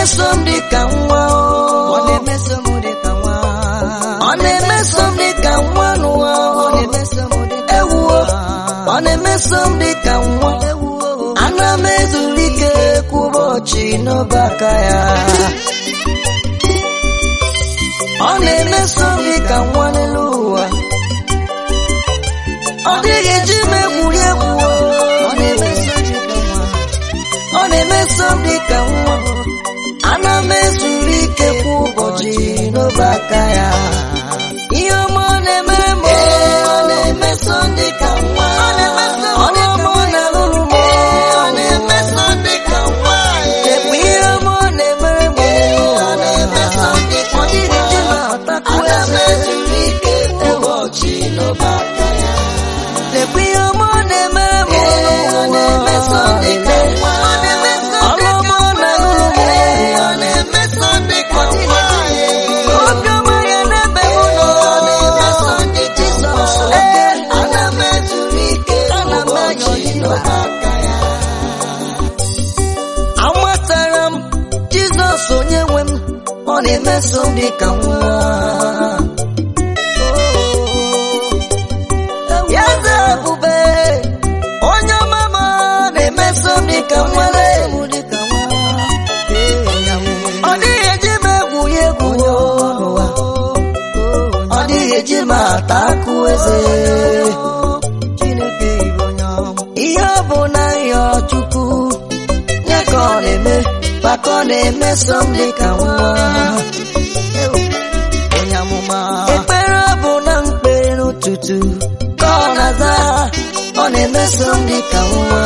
na-emeso m dị ka nwa ọ o. na-emeso m dị ka nwa ọ na-emeso m dị ka nwa n'ụwa ọ o. na-emeso m dị ka ewuo nwa ọ na-emeso m dị ka nwa ewuo ana m ezuru ike kwa ụbọchị n'obe aka ya ọ na-emeso m dị ka nwa n'elu ụwa ọ dịghị eji m egwuri egwu o. ọ na-emeso dị ka nwa ọ na-emeso m dị ka nwa ana m ezuru ike kwa ụbọchị n'obe aka ya ihe ọma ọ na-emere m o. ọ na-emeso m dị ka nwa ọ na-emeso m dị ka nwa na-alụrụ m o. ọ na-emeso m dị ka nwa ekwe ihe ọma ọ na-emere m o. ọ na-emeso m dị ka nwa ọ dịghị ndị na-atakwu eze ana m ezuru ike kwa ụbọchị n'obe aka ya lekwa ihe ọma ọ na-emere m ọ na-emeso m dị ka nwa ọrụ ọma ọ na-alụrụ m ọ na-emeso m dị ka nwa obiọma ya n'ebe m nọ ọ na-emeso m dị ka nwa ee ana m ezuru ike ana m ụbọchị n'obe aka ya amatara m jizọs onye nwe m ọ na-emeso m dị ka nwa ya eze ebube onye ọmama na-emeso m dị ka nwere m dị ka nwa ọ dịghị eji m egwu ya egwu n'ụwa ọ dịghị eji m ata akụ eze Chineke bụ onye ọma ihe ọ bụ na ya chukwu ya ka ọ na-eme maka ọ na-emeso m dị ka nwa onye amụma ekpere ọ bụ na mkpere n'ụtụtụ ka ọ na-aza ọ na-emeso m dị ka nwa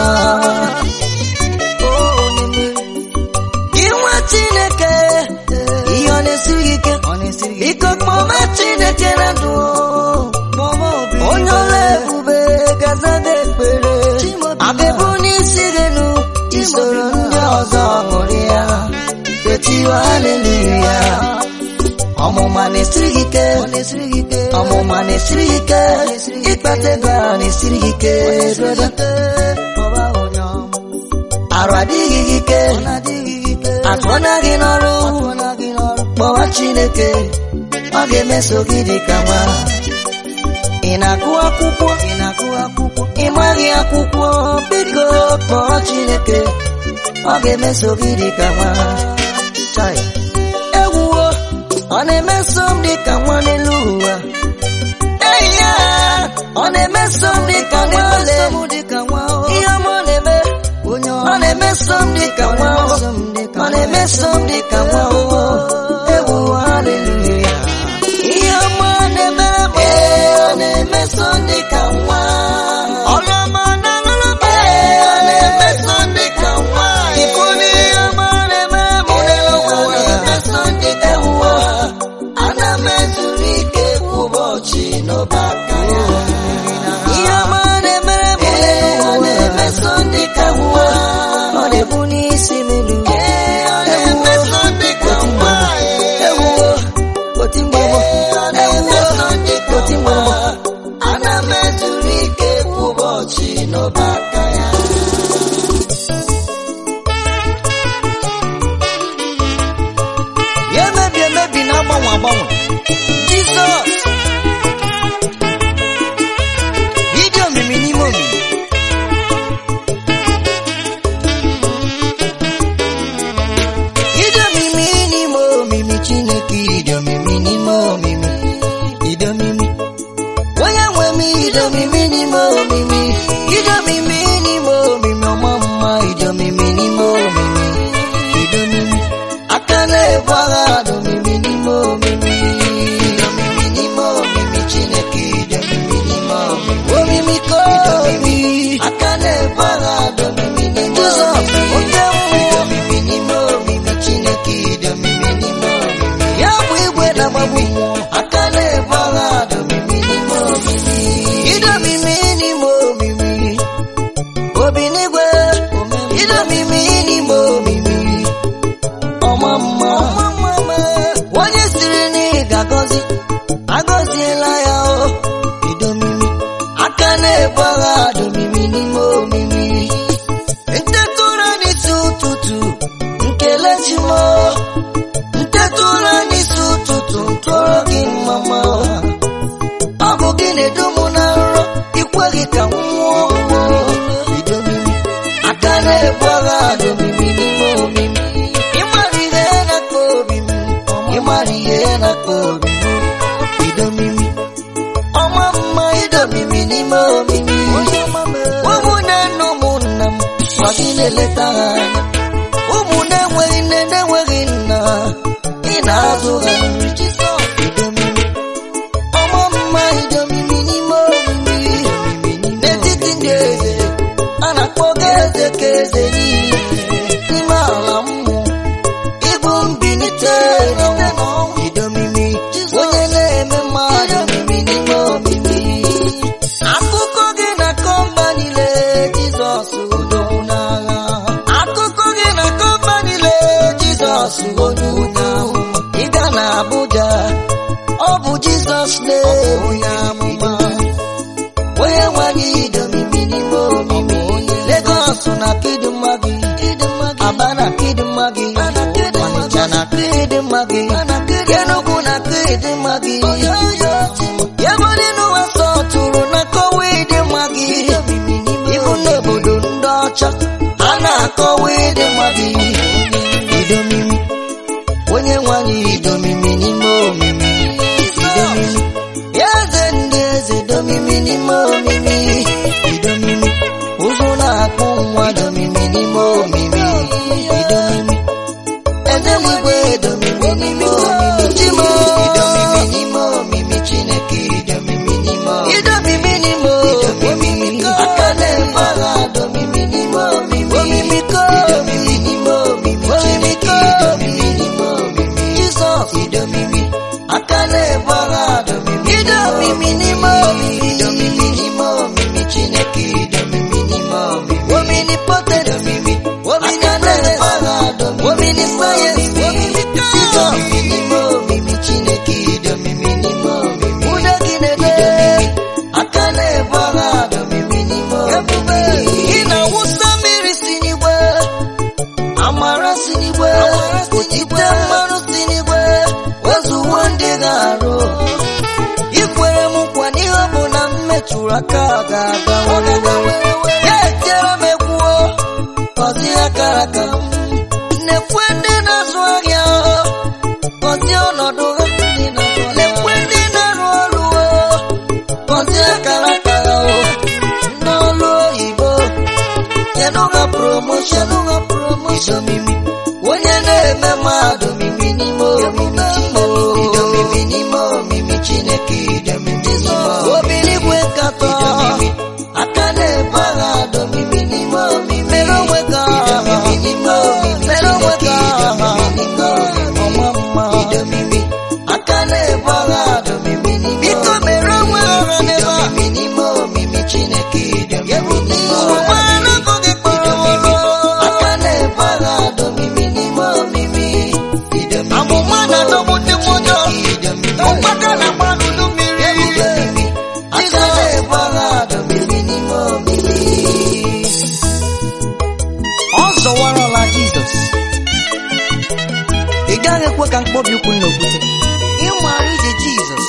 inwe chineke ihe ọ na-esiri gị ike ọ na-esiri gị biko kpọma chineke na ndụ kpọma obi onye ọla ebube gazaga ekpere abịabụ n'isi gị nụ isoro ndị ọzọ ṅụrịa etiwa haleluya ọmụma na-esiri gị ike ọ na-esiri gị ike ọmụma na-esiri gị ike ịkpata ego a na-esiri gị ike brother. kpọba onye ọma arụ adịghị gị ike ọ na-adịghị gị ike atụọna gị n'ọrụ atụọla gị n'ọrụ kpọwa chineke ọ ga-emeso gị dị ka nwa ị na-agụ akwụkwọ ị na-agụ akwụkwọ ị maghị akwụkwọ biko kpọọ chineke ọ ga-emeso gị dị ka nwa chai ewuwo ọ na-emeso m dị ka nwa n'elu ụwa eyi ya ọ na-emeso m dị ka nwa ole m dị ka nwa o ihe ọma ọ na-eme onye ọ ọma na-emeso m dị ka nwa o. ọ na-emeso m dị ka nwa o ewu haleluya ihe ọma ọ na-emere m ọ na-emeso m dị ka nwa ọrụ ọma ọ na-alụrụ m ọ na-emeso m dị ka nwa ịfụrụ ihe ọma ọ na-emere m n'elu ụwa ọ na-emeso m dị ka nwa ana m ezuru ike kwa ụbọchị n'ọba aka ya ihe ọma ọ na-emere m n'elu ụwa ọ na-emeso m dị ka nwa ọ na-ebu n'isi m elu emeso m dị ka nwa ewuwo oti mgbọmọ ewuwo oti mgbọmọ ana m ezuru ike kwa ụbọchị n'ọba aka ya ya emebi emebi na-agbanwe agbanwe jizọs ịdị omimi n'ime omimi ịdị omimi n'ime omimi chineke ịdị omimi n'ime omimi ịdị omimi onye nwe m ịdị omimi n'ime omimi ịdị omimi n'ime omimi ọma mma ịdị omimi n'ime omimi ịdị omimi aka na-ebu agha dị omimi n'ime omimi ịdị omimi n'ime omimi chineke ịdị omimi n'ime omimi omimi ka omimi aka na-ebu agha dị omimi n'ime omimi oke mmụọ ịdị omimi n'ime omimi chineke ịdị omimi n'ime omimi ya bụ igwe na-agbagbu mmụọ aka na-ebu agha dị omimi n'ime omimi ịdị omimi n'ime omimi obi n'igwe ịdị omimi n'ime omimi ọma mma onye siri na ị ga-agọzi agọziela ya o idomimi aka na-ebu agha domimi n'ime omimi nteta ụra n'isi ụtụtụ nkele chimo na-ebu agha dị omimi n'ime omimi ịmara ihe na-akpa obi m ịmara ihe na-akpa obi m idomimi ọma mma idomimi n'ime omimi ụmụnne na ụmụnna m ma gị na-eleta ha anya ụmụ na-enweghị nne na-enweghị nna ị na-azụ ha nri idomimi ọma mma idomimi n'ime omimi n'etiti ndị eze a na-akpọ gị eze ka eze niile n'ime ala mmụọ ịbụ mbilite n'ọnwụ idomimi onye na-eme mmadụ omimi n'ime omimi akụkọ gị na kọmba niile jizọs odogwu n'agha akụkọ gị na kọmba niile jizọs onye onye amụma ịga na abuja ọ bụ jizọs na-onye amụma onye nwanyị idomimi n'ime omimi legos na kidimma gị aba na kidimma gị ọnịcha na kidimma gị enugwu na kidimma gị ebe n'ụwa sọtụrụ na kọwa ịdịmma gị ibu n'obodo ndị ọcha a na-akọwa ịdịmma gị idomimi onye nwanyị idomimi n'ime omimi idomimi eze ndị eze domimi n'ime omimi idomimi ụzụ na-akpụ nwa domimi n'ime omimi idomimi eze n'igwe domimi n'ime omimi chimo idomimi n'ime omimi chineke idomimi n'ime omimi idomimi n'ime omimi aka na-eme agha domimi n'ime omimi omimi ko idomimi n'ime omimi chineke idomimi n'ime omimi jizọs idomimi aka na-ebu agha domimi idomimi n'ime omimi idomimi n'ime omimi chineke idomimi n'ime omimi omini pote domimi aka na-ebu agha domimi omini sayensị omimi idomimi n'ime omimi chineke idomimi n'ime omimi ude gị na-ede aka na-ebu agha domimi n'ime omimi ị na-awụsa mmiri si n'igwe amara si n'igwe otite mmanụ si n'igwe wezuwo ndị ga-arụ ikwere m nkwa n'ihe ọ bụ na m metụrụ aka ga-aga ya etiere m egwuo gọzie akara aka m nekwe ndị na-azụ ahịa gọzie ọnọdụ ha nekwe ndị na-arụ ọrụ gọzie akara aka ha ndị ọrụ oyibo kedu ha promotion idomimi onye na-eme mmadụ mimi n'ime omimi idomimi n'ime omimi chineke idomimi n'ime obiligwe nkatọ aka na-ebu agha domimi n'ime omimi mere onwe ka idomimi n'ime omimi mere onwe ka ọma mma idomimi aka na-ebu agha domimi n'ime biko mere onwe ha n'ebe a n'ime omimi chineke idomimi n'ime omimi aka na-ebu agha domimi n'ime omimi amụma na-adọgbu ndị mmụọ ụkpaka na gbanụlụ mmiri aka na-ebu agha domimi n'ime omimi ọ zọwarala jizọs ị gaghị ekwe ka mkpọbi ụkwụ n'okwute ịmara ije jizọs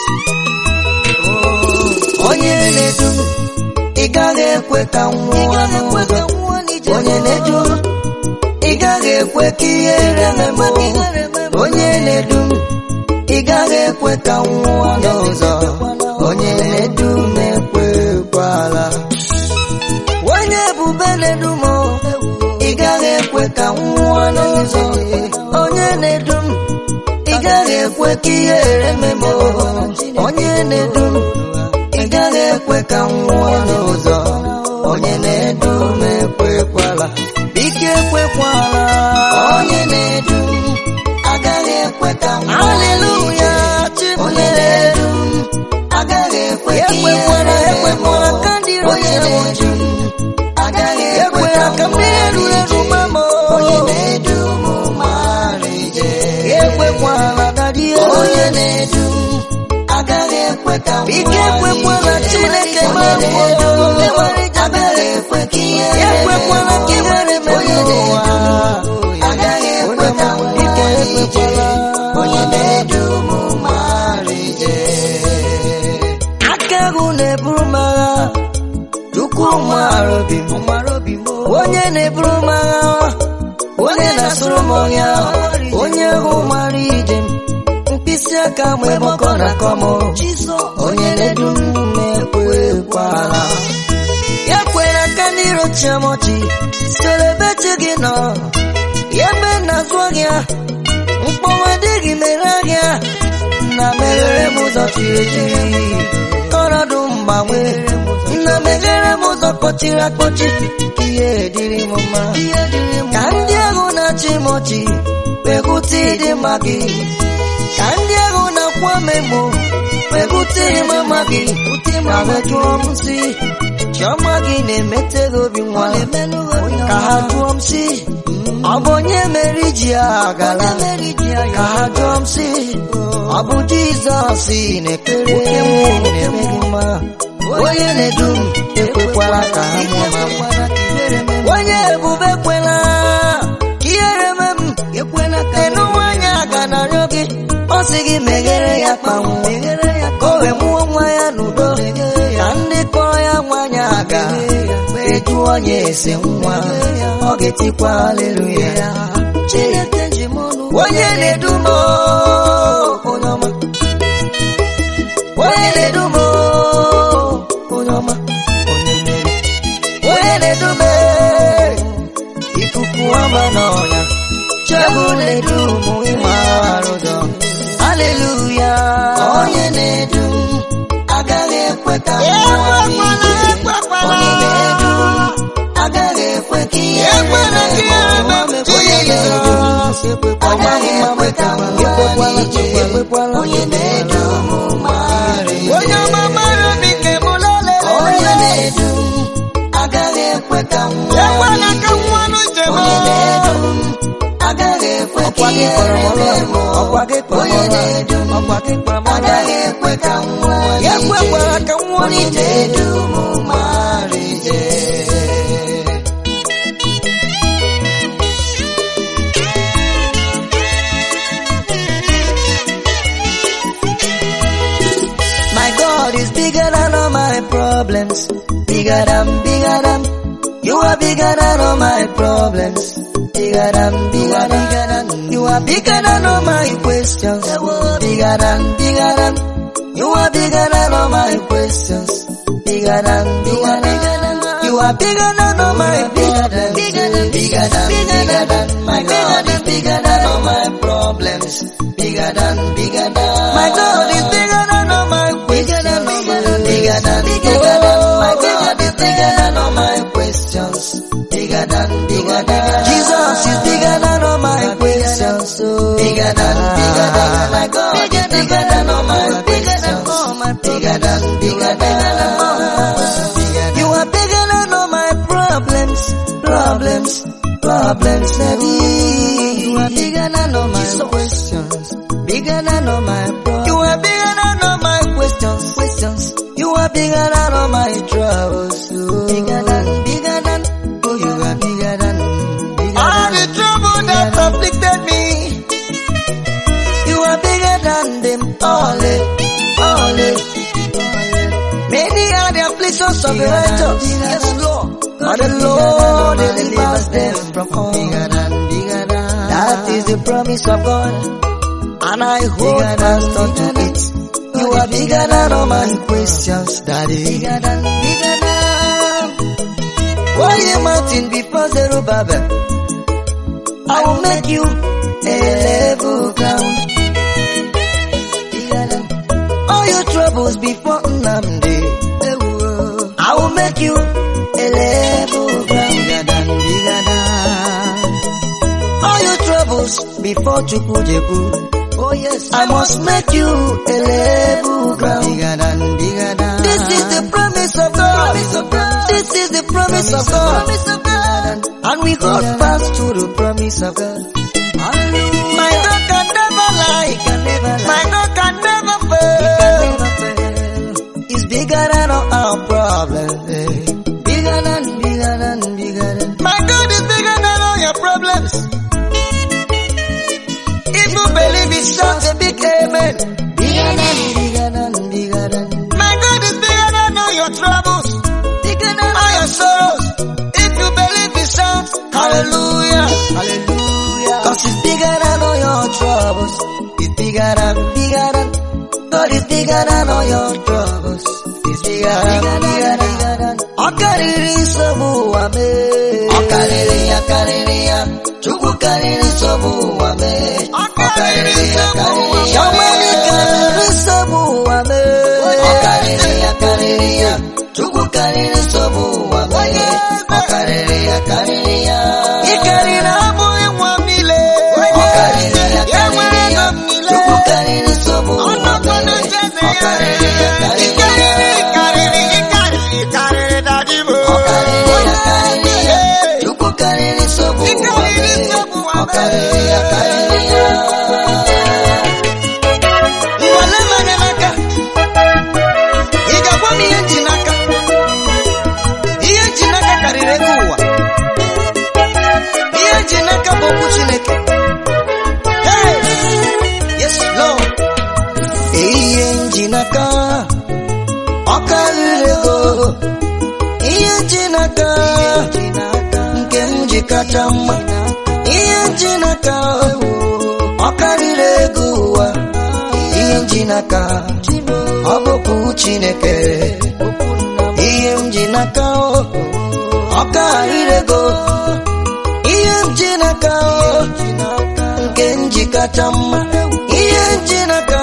onye na-edu m ị gaghị ekwe ka m nwụọ n'ụzọ onye na-edu m ị gaghị ekwe ka ihere meme onye na-edu m ị gaghị ekwe ka m nwụọ n'ụzọ onye na-edu m ekwekwala onye ebube na-edu m ị gaghị ekwe ka m nwụọ n'ụzọ onye na-edu m ị gaghị ekwe ka ihere meme onye na-edu m ị gaghị ekwe ka m nwụọ n'ụzọ onye na-edu m ekwekwala ike ekwekwala onye na-edu m agaghị ekwe ka m nwụọ aleluya onye na-edu m agaghị ekwe ka ekwekwala ekwekwala ka ndị onye na-edu m agaghị ekwe ka m na-eru eru mama onye na-edu m mara ije ekwekwala dadi onye na-edu m agaghị ekwe ka m ike ekwekwala chineke ma edu agaghị ekwe ka ihe ekwekwala ka ihere mere ụwa agaghị ekwe ka m ike ekwekwala onye na-edu m mara ije aka ahụ na-eburu m agha chukwu mara obi m ọ mara obi m o. onye na-eburu m agha onye na-asụrụ m ọhịa onye ahụ mara ije m mkpịsị aka m ebe ọkọ na-akọ m Jizọs onye na-edu m na-ekwekwala ya kwere aka n'irochi m ọchị selebeti gị nọ ya ebe na-azụ ahịa mkpọnwa dịghị mere ahịa na meghere m ụzọ chiri echiri ọnọdụ mgbanwe na meghere m ụzọ kpọchiri akpọchi ihe dịrị m mma ihe dịrị m ka ndị ahụ na-achị m ọchị kpekwute ịdị mma gị ka ndị ahụ na-akwa m emo kpekwute ịma mma gị ma mejụọ m si chiọma gị na-emete gị obi nwa na-emenụ obi ka ha jụọ m si ọ bụ onye mere iji a gara Onye mere iji ya ka ha jụọ m si ọ bụ jizọs na-ekpere m na-eme gị mma onye na-edu m ekwekwala ka ha mụọ ma m Ekwela ka ihere mee m. onye ebube kwela ka ihere mee m Ekwela ka enu nwanyị a ga na-arịọ gị ọ sị gị meghere ya kpanwụ meghere ya ka o wee mụọ nwa ya n'udo ka ndị kpọrọ ya nwanyị aga eju onye ese nwa ọ ga-etikwa aleluya Chineke ji m ọnụ onye na-edu m onye ọma onye na-edu m onye ọma onye mmeri onye na-edu m ikuku ọma n'ọnya chebụ na-edu m ịmara ụzọ aleluya onye na-edu m agaghị ekwe ka m nwụọ n'ike. onye na-edu m agaghị ekwe ka ihe Ekwela ka ihere mee m, onye na-edu m agaghị ekwe ka m nwụọ n'ike. onye na-edu m mara ihe. onye ọma mara obi nke m lele onye na-edu m agaghị ekwe ka m nwụọ ekwela ka n'ike. nwanụ njem onye na-edu m agaghị ekwe ka Ọkwa gị ihe kpọrọ m mere ọlụ, m ọkwa gị kpọrọ m onye ọlụ. na-edu m Ọkwa gị kpọrọ m ọlụ. agaghị ekwe ka m nwụọ Ya n'ike. ekwekwara ka m nwụọ onye n'ike. na-edu m mara ije My God is bigger than all my problems. Bigger than, bigger than. You are bigger than all my problems. Bigger than, bigger than, bigger than. You are bigger than all my questions. Bigger than, bigger than. You are bigger than all my questions. Bigger than, bigger than. You are bigger than all my problems. Bigger than, bigger than, bigger than. My God is bigger than all my problems. Bigger than, bigger than. My God is bigger than all my questions. Bigger than, bigger than. My God is bigger than all my questions. Bigger than, bigger than. Jesus is bigger than all my questions. Bigger than, bigger than. My God is bigger than all my questions. Bigger than, bigger than. You are bigger than all my problems, problems, problems, Daddy. You are bigger than all my questions, bigger than all my problems. You are bigger than all my questions, questions. You are bigger than all my troubles. Oh. Bigger than, bigger than. Oh, you are bigger than, bigger All than. the trouble that afflicted me You are bigger than them all, eh, all. eh. Many are the afflictions of the righteous, yes Lord, but the Lord delivers them from all. That is the promise of God, and I hold fast unto it. You are bigger than all my questions, Daddy. Bigger than, bigger than. Why you mountain before Zerubbabel? I will make you a level ground. Bigger than all your troubles before Nnamdi. I will make you a level ground. Bigger than, bigger than. All your troubles before Chukwujeku. Oh yes, I must make you a level ground. Bigger than, bigger than. This is the promise of God. This is the promise of God. And we hold fast to the promise of God. My God can never lie. My God can never fail. He's bigger than all our problems. eh. Bigger than, bigger than, bigger than. My God is bigger than all your problems. If you believe it, shout a big amen. Bigger than, bigger than, bigger than. My God is bigger than all your troubles, Bigger than all your sorrows. bigger than, bigger than. God is bigger than all your troubles. He's bigger than, bigger than, bigger than. Ọ karịrị nsogbu ụwa mee. Ọ karịrị ya karịrị ya. Chukwu karịrị nsogbu ụwa mee. Ọ karịrị ya karịrị ya. Ọnwere karịrị nsogbu ụwa mee. Ọ karịrị ya karịrị ya. Chukwu karịrị nsogbu ụwa mee. Ọ karịrị ya karịrị ya. Ị karịrị abụghị nwa m niile. Ọ karịrị ya karịrị ya. Chukwu karịrị nsogbu ụwa Ọnọdụ mee. na-echeze Ọ karịrị ya ya. Ị karịrị ya. karịrị, ị karịrị, ị karịrị, ị karịrị daddy m. Ọ karịrị ya karịrị ya. Chukwu karịrị nsogbu Ị ụwa karịrị mee. nsogbu ụwa Ọ karịrị ya karịrị ya. Nwale m anya n'aka. Ị ga-agwa m ihe nji n'aka? Ihe nji n'aka karịrị ego ụwa. Ihe nji n'aka bụ okwu Chineke. Hey! Yes, Lord. Ihe nji n'aka ọ karịrị ego ihe nji n'aka nke m ji kacha mma ihe nji n'aka ọ karịrị ego ụwa ihe nji n'aka ọ bụkwa Chineke ihe m ji n'aka ọ karịrị ego ihe m ji n'aka nke m ji kacha mma ihe m ji n'aka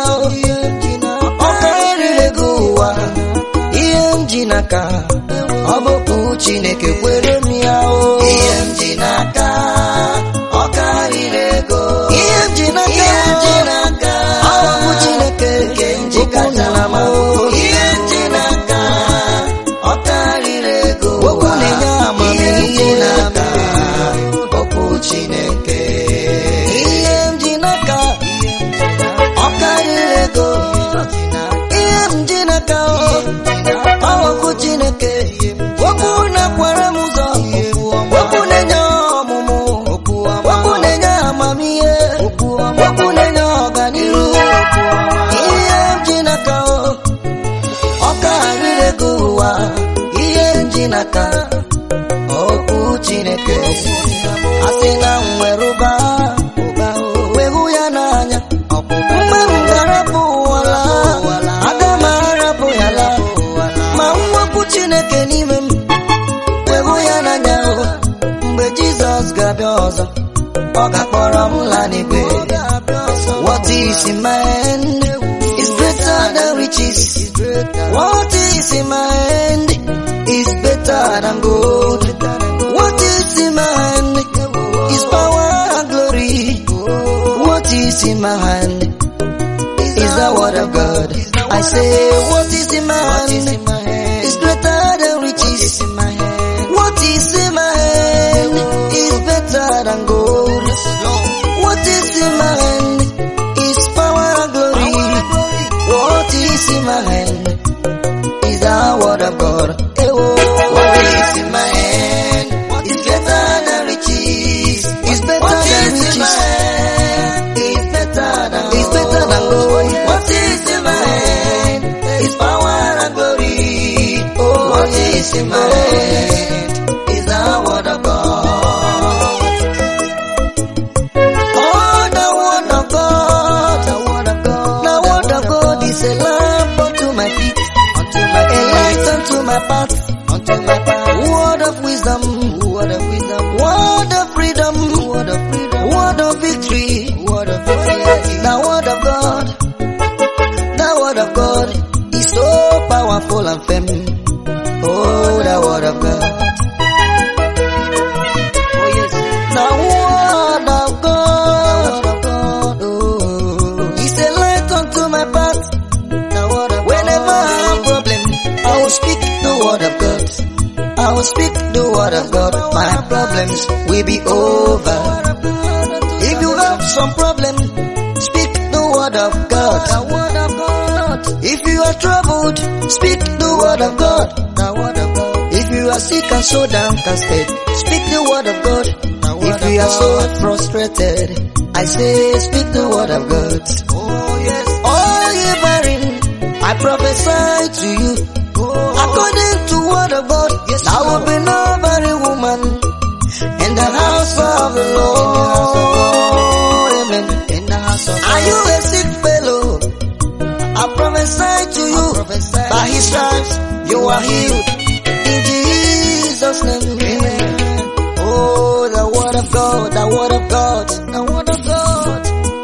ọ karịrị ego ụwa ihe m ji n'aka ọ bụkwa Chineke kwere m ya o ihe m ji n'aka ọ karịrị ego ihe m ji n'aka ihe m ji n'aka ọ bụ Chineke nke m ji kacha mma o ihe m ji n'aka ọ karịrị ego ụwa na-enye amamihe n'aka okwu Chineke ihe m ji n'aka ọ karịrị ego ihe m ji n'aka ọ okwu Chineke okwu na-akwara m ụzọ okwu na-enye ọmụmụ okwu na-enye amamihe okwu na-enye ọganihu ihe m ji n'aka ọ karịrị ego ụwa ihe m ji n'aka okwu Chineke asị na m nwere ụba wee hụ ya n'anya mgbe m ga-arapụ ụwala aga m arapụ ya la ma mwepụ Chineke n'ime m wee hụ ya n'anya o. mgbe Jizọs ga-abịa ọzọ ọ ga-akpọrọ m la n'igwe what is in my hand is greater than riches what is in my hand is better than gold what is in my hand is power and glory what is in my hand is the word of God. I say, what is in my hand is greater than riches. What is in my hand is better than gold. What is in my hand is power and glory. What is in my hand is the word of God. Eh, oh. What is in my hand is better than riches. Is better than riches. Is better than is better than gold. What is in my hand is power and glory. Oh, what is in my hand is the word of God. Oh, the word of God, the word of God, the word of God is a lamp unto my feet, unto my a light unto my path, unto my path. Word of wisdom, word of wisdom, word of freedom, word of freedom, word of victory, word of victory. The word of God, the word of God is so powerful and firm. Oh, the word of God. Oh yes, the word of God. Oh, is a light unto my path. Whenever I have problem, I will speak the word of God. I will speak the word of God. My problems will be over. If you have some problem, speak the word of God. If you are troubled, speak the word of God. If you are sick and so downcasted, speak the word of God. If you are so frustrated, I say speak the word of God. Oh yes. Oh ye barren, I prophesy to you. According to word of God, there will be no barren woman in the house of the Lord. Amen. In the house of Are you a sick his stripes, you are healed. In Jesus' name, amen. Oh, the word of God, the word of God, the word of God.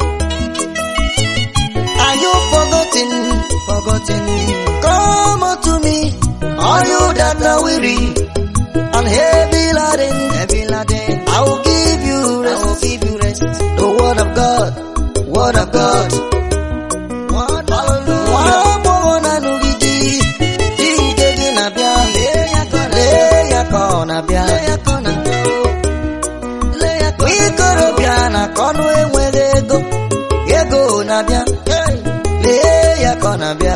Are you forgotten? Forgotten. Come unto me, all you that are weary and heavy laden. Heavy laden. I will give you rest. I will give you rest. The word of God, word of God. Word Hallelujah. Nwa na nụgide, dị nke gị na-abịa. Lee ya ka ọ na-abịa. Ikorobịa na ka ọnụ enweghị ego, ego na-abịa. Lee ya ka ọ na-abịa.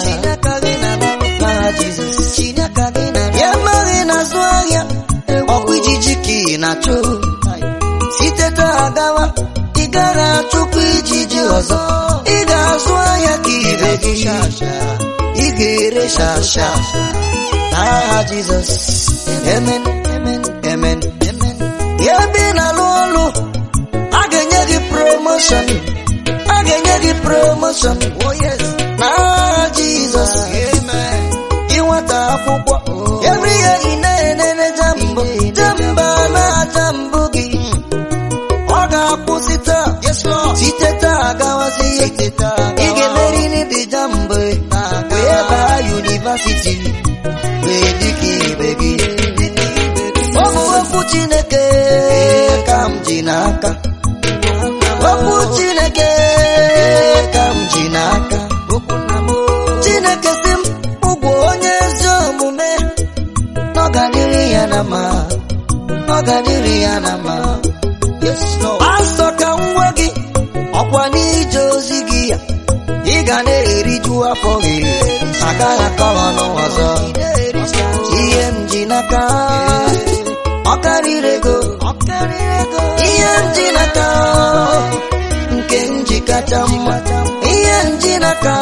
N'aha Jizọs. Ya amaghị n'azụ ahịa, ọkwa ijiji ka ị na-achụ. Site taa gawa, ị gara achụkwa ijiji ọzọ. Ị ga-azụ ahịa ka ire gị. Ị ga-ere shasha. N'aha Jizọs. Amen. Amen. Amen. Amen. Ya ebe ị na-alụ ọlụ, a ga-enye gị promotion. A ga-enye gị promotion. Oh yes. N'aha Jizọs. Amen. Ị nwata akwụkwọ. Every year ị na-enene jambụ. Jamba na-aja mbụ gị. Ọ ga-akwụsị taa. Site taa gawazi. Ị ga-emeri n'ịdị jambụ. Wee baa yunivasiti. Wee dịka ibe gị. Ọ bụ okwu Chineke ka m ji n'aka. Okwu Chineke ka m ji n'aka. Chineke si m ụgwọ onye ezi omume na ọ ga-adịrị ya na mma. Ọ ga-adịrị ya na mma. Pastọ ka m gwa gị ọkwa n'ije ozi gị ya ị ga na-eriju afọ gị agaghị akọrọ ọnụ ọzọ ihe m ji n'aka ọ karịrị ego ihe m ji n'aka nke m ji kacha mma ihe m ji n'aka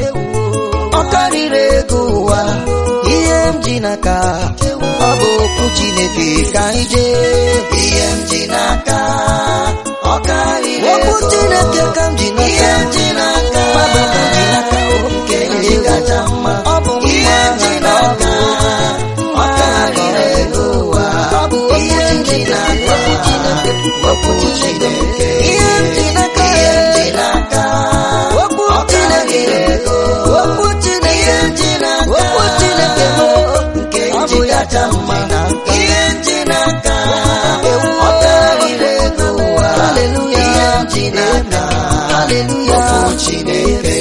ọ karịrị ego ụwa ihe m ji n'aka ọ bụ okwu Chineke ka anyị jee ihe m ji n'aka ọ karịrị ego okwu Chineke ka m ji n'aka ihe m ji n'aka mmadụ ka m ji n'aka nke m ji kacha mma ọ bụ ihe m ji n'aka ọ karịrị ego ụwa ọ bụ ihe m ji n'aka okwu Chineke ihe m ji n'aka ihe m ji n'aka okwu Chineke okwu Chineke ihe m ji n'aka okwu Chineke nke m ji kacha mma ihe m ji n'aka ọ karịrị ego ụwa ihe m ji n'aka okwu Chineke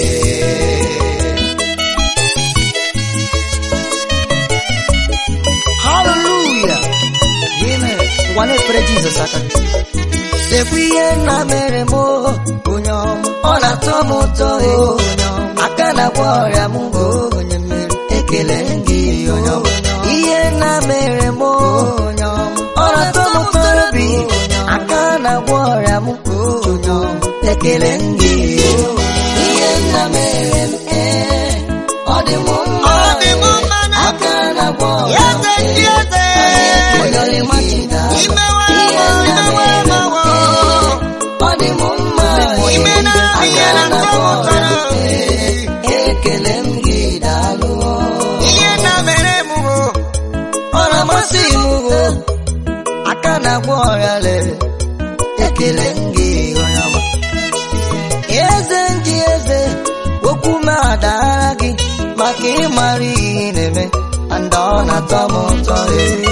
Hallelujah. Amen. Ngwa na-ekpere Jizọs aka. Lekwa ihe nna mere m o, onye ọma. Ọ na-atọ m ụtọ e, onye ọma. Aka na-agwọ ọrịa m o, onye mmeri. Ekele gị onye ọma. Ihe nna mere m o, onye ọma. Ọ na-atọ m ụtọ obi. Aka na-agwọ ọrịa m o, onye ọma. Ekele gị ihe nna mere m ee, ọ dị m mma. Ọ dị m mma na- Aka na-agwọ ọrịa m Eze ndị eze. Onye ọlịma Chineke. Imewe Ihe ewo, nna imewe mere m ewo. ee, ọ dị m mma Ime na ihe Aka na na-agwọ ntọ ọrịa m ụtọ. ee, ekele m gị daalụ Ihe na mere m bụ ọ na-amasị m o aka na-agwọ ọrịa lere ekele m gị onye ọma eze ndị eze okwu m adaara gị maka ịmara ihe ị na-eme and ọ na-atọ m ụtọ ee.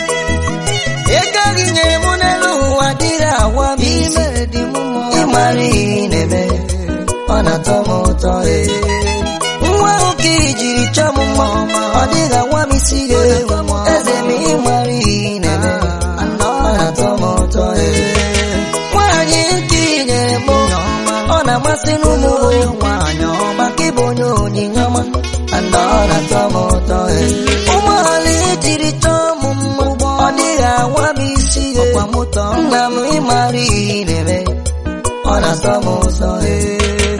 ego gị nyere m n'elu ụwa dịrị agwa m isi ịmara ihe ị na-eme ọ na-atọ m ụtọ ee. nwa ahụ ka i jiri chọọ m mma ọ dịghị agwa m isi gị eze m ịmara ihe ị na-eme ọ na-atọ m ụtọ ee. nwaanyị nke i nyere m ọ na-amasị n'ụmụ nwaanyị ọma ka ịbụ onye onyinye ọma and ọ na-atọ m ụtọ ee. ụgbọala ejiri chọọ m mma ọ dịghị agwa m isi gị nna m ịmara ihe ị na-eme ọ na-atọ m ụtọ ee.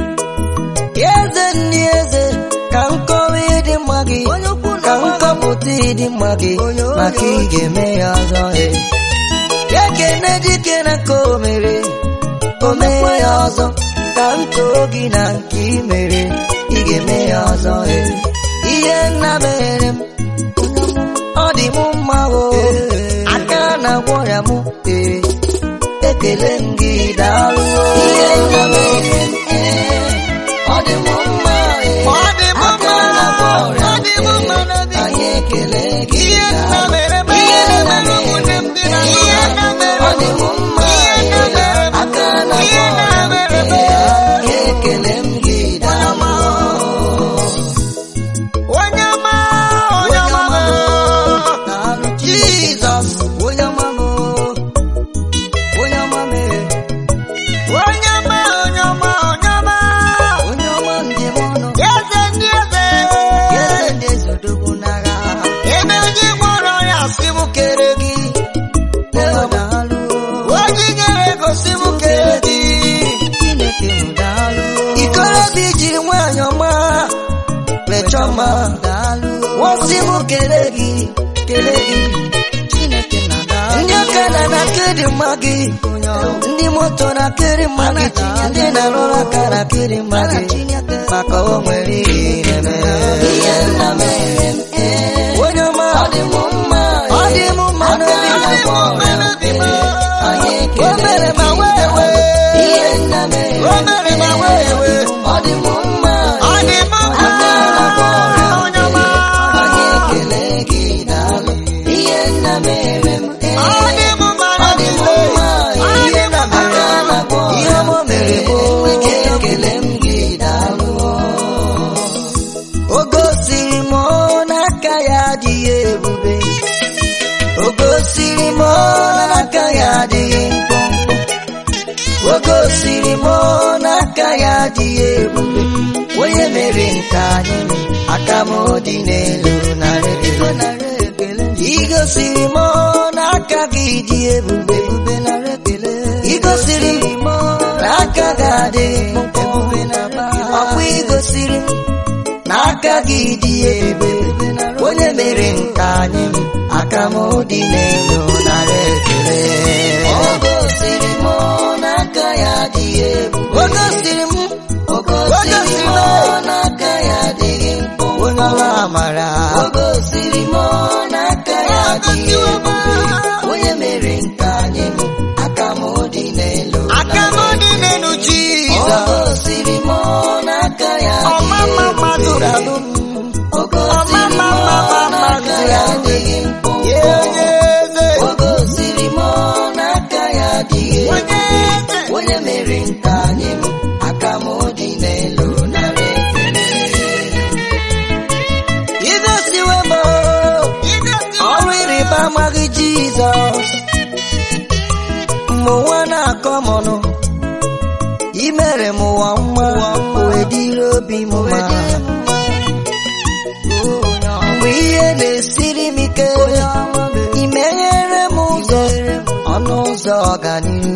eze ndị eze ka m kọwa ịdị mma gị ka m kọpụta ịdị mma gị maka ị ga-eme ya ọzọ ee. ya kene dike na nke o mere o mee ya ọzọ ka m too gị na nke ị mere ị ga-eme ya ọzọ ee. ihe nna mere m ọ dị m mma o aka na-agwọ ya m ee ekele m gị daalụ ihe nna mere m ee ọ dị m mma ee Ọ dị m aka mma, na-agwọ ya ọ dị m mma n'obi m. anyị ekele gị Ihe nna daalụ. mere m, ihe nna mere ụmụnne m dị na mere ihe nna mere ọ dị m mma Ihe nna mere m, aka ihe na-agwọ nna ya mere m. ee ekele m gị daalụ Onye ọma, onye ọma m. Daalụ Jizọs onye ọma m onye ọma m Onye ọma, onye ọma, onye ọma. onye ọma njem ọnụ Eze ndị eze. eze ndị ezodogwu n'agha Ebe onye gwọrọ ya sị m kere gị. Leo daalụ Onye nyere ego sị m kere gị. Chineke m daalụ ikorobịa jiri nwanyị ọma lechọma daalụ wọsị m kele gị kele gị Chineke na daalụ ndị ọka na na kiri mma gị ndị moto na kiri mma gị ndị na-arụrụ aka na kiri mma gị maka o nwere ihe na-eme ihe nna mere m ee. onye ọma ọ dị m mma ọ dị m mma n'obi Ọ dị m mma n'obi m. o mere ma wee wee ihe nna mere O mere ma wee wee. ọ dị m mma Ọ dị m mma, onye ọma. anyị ekele gị daalụ ihe nna mere m ee. Ọ dị m mma ọ dị m n'obi m. mma Ọ dị ihe m na mma. aka na-akpọ ihe ọma mere bụ ekele m gị daalụ o gosiri m n'aka ya adịghị ebube o gosiri m n'aka ya adịghị mkpọmkpọ o gosiri m n'aka ya adịghị ebube onye mere nke anyị aka m dị n'elu narị ekele ị gosiri m n'aka gị dị ebube ị gosiri m n'aka gị adịghị ebube ọkwa ị gosiri m n'aka gị dị ebube onye mere nke anyị aka m dị n'elu narị ekele ọ gosiri m n'aka ya dị ebube o gosiri m o gosiri m n'aka ya adịghị mkpụmkpụ onye ọrụ amara o gosiri m n'aka ya dị ebube onye mere nke anyị aka m dị n'elu Aka m dị n'elu o Jizọs. gosiri m n'aka ya dị Ọma mma mmadụ ebube ga-alụ m. o gosiri m Ọma mma mma n'aka mmadụ ya ga-alụ m. adịghị mkpụmkpụ Ye onye eze. o gosiri m n'aka ya adịghị Onye ebube eze. onye mere nke anyị aka m dị n'elu narị ekele igosiwe m ọrụ ịrịba ama gị jizọs mgbe ụwa na-akọ m ọnụ imere m ụwa mma wee dịrị obi m mma mgbe ihe na-esiri m ike imeghere m ụzọ ọnụ ụzọ ọganihu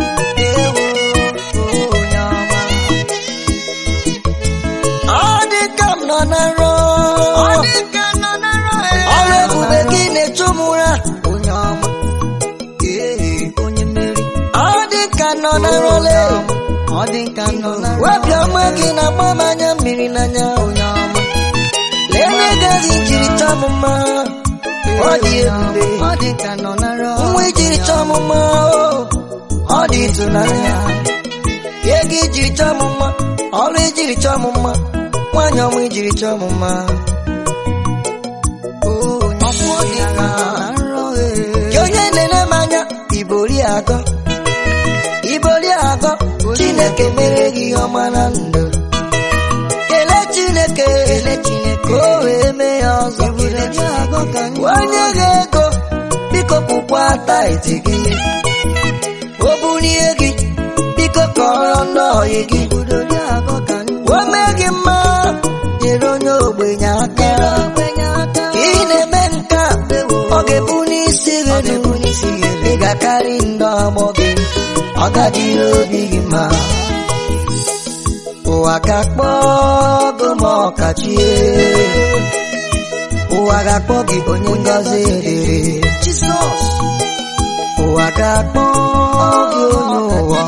ọ dị ka m nọ na nrọ Ọ dị ka nọ na nrọ ya. ọrụ ebube gị na-echu m ụra onye ọma onye mmeri ọ dị ka nọ na nrọle ọ dị ka nọ na nrọ obiọma gị na-agba m anya mmiri n'anya onye ọma lele gaghị jiri chọọ m mma ọ dị ebube ọ dị ka nọ na nrọ nwa ijiri chọọ m mma o, ọ dị ịtụnanya ego ijiri chọọ m mma ọrụ ijiri chọọ m mma nwanyị ọma ijiri chọọ m mma Gị onye na-ele m anya ibori agọ ibori agọ chineke mere gị ihe ọma na ndụ kelee chineke ka o wee mee ya ọzọ onye gị ego biko kwụkwa taịtị gị o bulie gị biko kọrọ ndị ọyị gị o mee gị mma nyere onye ogbenye aka ka ị na-eme nke a ọ ga-ebu n'isi gị elu ị ga-akarị ndị ọgbọ gị ọ gajiri obi gị mma ụwa ga-akpọ gị ma ọkachie ụwa ga-akpọ gị onye ngọzi dịrị Jizọs ụwa ga-akpọ gị onye ụwa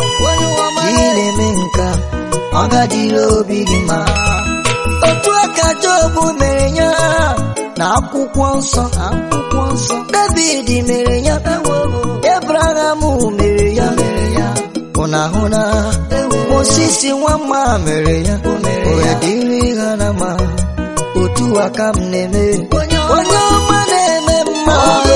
ọma ị na-eme nka ọ gajiri obi gị mma otu aka Job mere ya na akwụkwọ nsọ akwụkwọ nsọ David mere ya Abraham mere ya mere ya ụnahụ na Moses nwamma mere ya oya dịrị ha na ma otu aka m na-eme onye ọma na-eme mma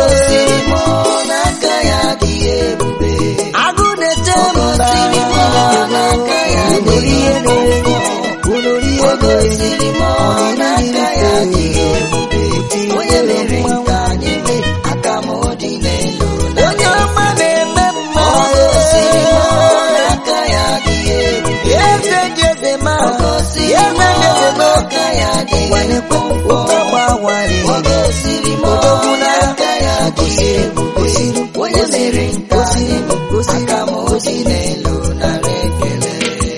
n'aka ya dị ebube agụ na-eche mba n'aka ya dị Unori ihe na-enye unori ihe gosiri m n'aka ya dị na-enye ebube onye mere nke anyị mee aka m dị n'elu onye ọma na-eme mma Ọ gosiri m n'aka ya dị ebube eze dị eze ma Ọ gosiri eze m dị eze ma n'aka ya dị gwanekwe ebube ụtọ gbawari Ọ gosiri m Odogwu n'agha. n'aka ya dị ebube onye mere nke anyị aka m dị n'elu nara ekele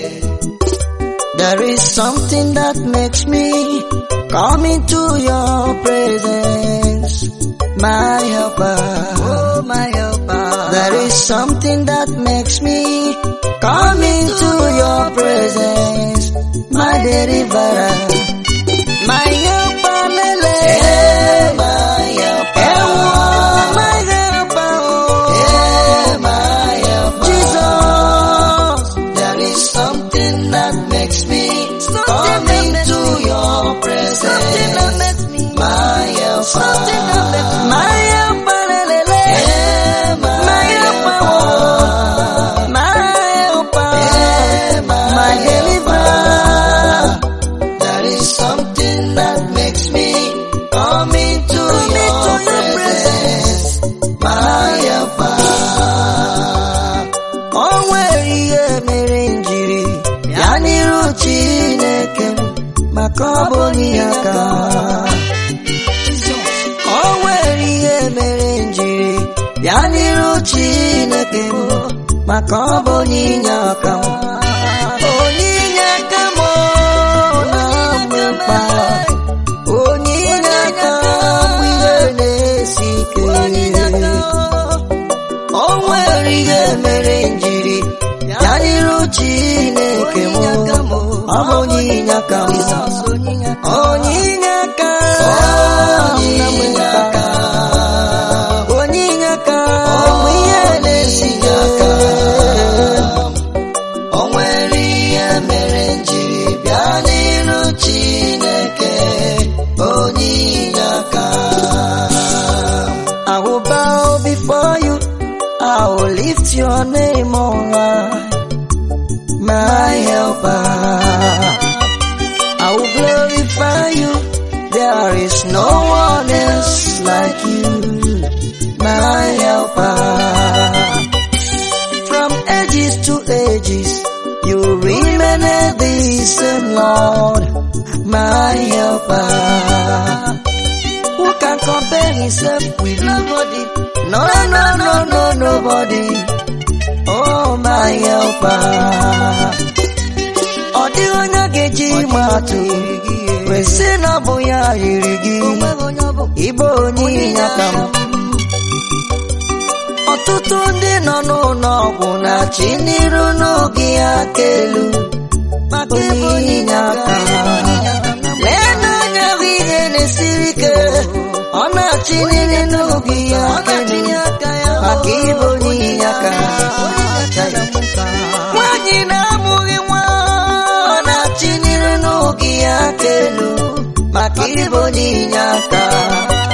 There is something that makes me come into your presence, my helper. Oh my helper There is something that makes me come into your presence, my deliverer, my helper, Lele. Eh, my helper Ewo, my helper, oh. Eh, my helper Jesus. There is something that makes me come into your presence. My helper. My helper, Lele. Eh, My my helper, oh. My helper, Eh, my deliverer. There is something that makes me come into Come your into your presence. My helper. O nwere ihe mere njiri ya n'iru Chineke m, maka ọ bụ n'ihe aka. O nwere ihe mere njiri ya n'iru Chineke m, maka ọ bụ n'inye aka m. Onyinye aka m ọ na-amụ mkpa. Onyinye aka bụ ihe na-esi ike. O nwere ihe mere njiri ya n'iru Chineke m ọ bụ onyinye aka m onyinye aka Onyinye aka. onyinye aka bụ ihe na-esi aka O nwere ihe mere njiri bịa n'iru Chineke onyinye aka. I will bow before you I will lift your name on high my helper I will glorify you there is no one else like you my helper from ages to ages you remain the same Lord my helper who can compare himself with nobody? No, no, no, no, nobody. Oh, my helper. Ọ dịghị onye ga-eji ịma atụ wee sị na ọ bụ ya yiri gị ịbụ onye inye aka m ọtụtụ ndị nọ n'ụlọ ọgwụ na-achị n'iru n'oge aka elu maka ịbụ onye inye aka lee n'anya bụ ihe na-esiri ike ọ na-achị n'iru n'oge ya aka elu maka ịbụ onye inye aka nwaanyị na-amụghị nwa ọ na-achị n'iru n'oge ya aka elu maka ịbụ onye inye aka